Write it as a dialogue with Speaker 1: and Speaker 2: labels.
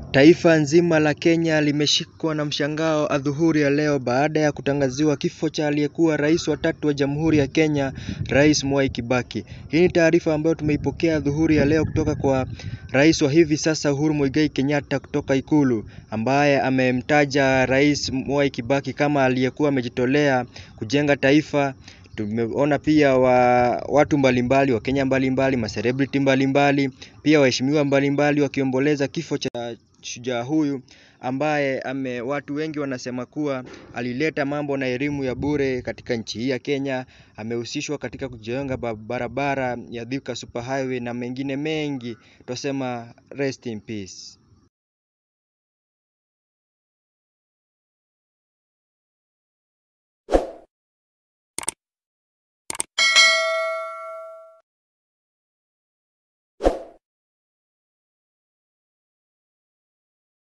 Speaker 1: Taifa nzima la Kenya limeshikwa na mshangao adhuhuri ya leo baada ya kutangaziwa kifo cha aliyekuwa rais wa tatu wa Jamhuri ya Kenya, Rais Mwai Kibaki. Hii ni taarifa ambayo tumeipokea adhuhuri ya leo kutoka kwa rais wa hivi sasa Uhuru Muigai Kenyatta kutoka Ikulu, ambaye amemtaja Rais Mwai Kibaki kama aliyekuwa amejitolea kujenga taifa. Tumeona pia wa, watu mbalimbali wa Kenya mbalimbali, macelebrity mbalimbali, pia waheshimiwa mbalimbali wakiomboleza kifo cha shujaa huyu ambaye ame, watu wengi wanasema kuwa alileta mambo na elimu ya bure katika nchi hii ya Kenya. Amehusishwa katika kujenga barabara ya Thika Superhighway na mengine mengi. Twasema rest in peace.